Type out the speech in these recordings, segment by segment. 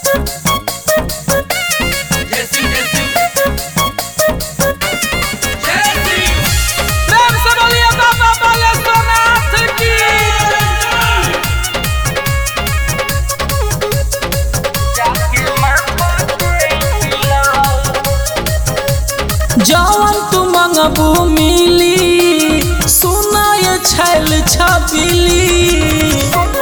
Jesse, Jesse. Jesse. प्रेम से बोलिए बाबा बालेश्वरनाथ की जवन तू मंगबू मिली सुनाय छैल छबिली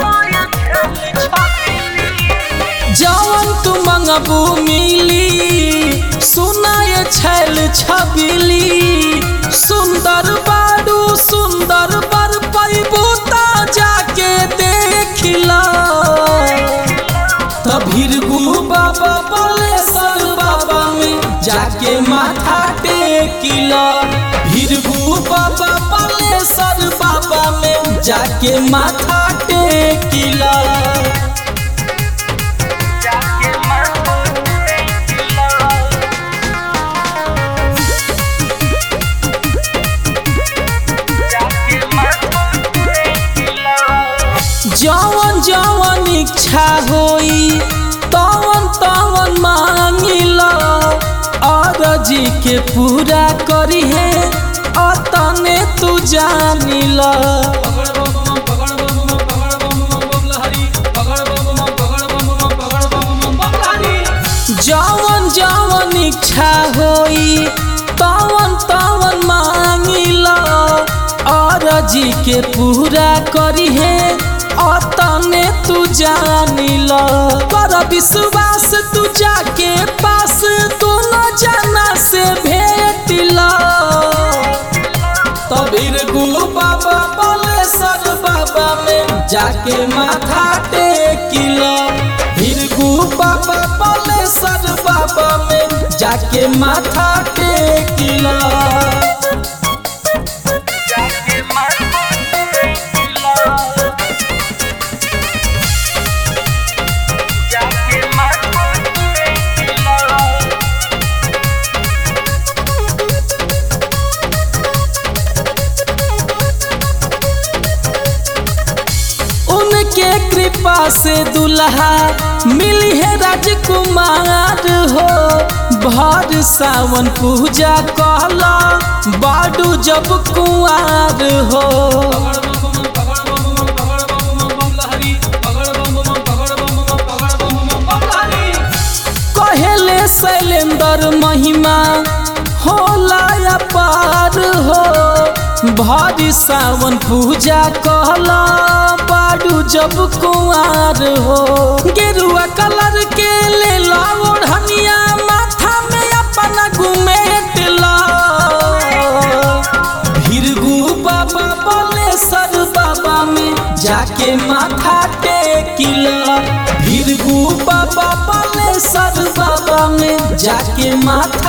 जवन तू मंगबू मिली सुनाय छैल छबिली सुंदर बाडू सुंदर बर पैबू ता जाके देखिला तभिरगु बाबा बालेश्वर बाबा में जाके माथा टेकिला भिरगु बाबा बालेश्वर बाबा में जाके माथा टेकिला जवन जवन इच्छा होई तवन तवन मांगिला अरजी के पूरा करी है अतने तू जानिला जवन जवन इच्छा होई तवन तवन मांगिला अरजी के पूरा करी है अतने तू जानिला कर विश्वास तू जाके पास दोनों जना से भेटिला तबीर गुरु बाबा बालेश्वर बाबा में जाके माथा टेकिला भीरगु बाबा बालेश्वर बाबा में जाके माथा टेकिला उनके कृपा से दुल्हा मिली है राजकुमार हो भर सावन पूजा कहला बाडू जब कुआर हो कहेले शैलेंद्र महिमा होला अपार हो भारी सावन पूजा कहला बाडू जब कुआर हो गेरुआ कलर के ले ला ओढ़निया माथा में अपना घुमेटला भीरगु बाबा बालेश्वर बाबा में जाके माथा टेकिला भीरगु बाबा बालेश्वर बाबा में जाके माथा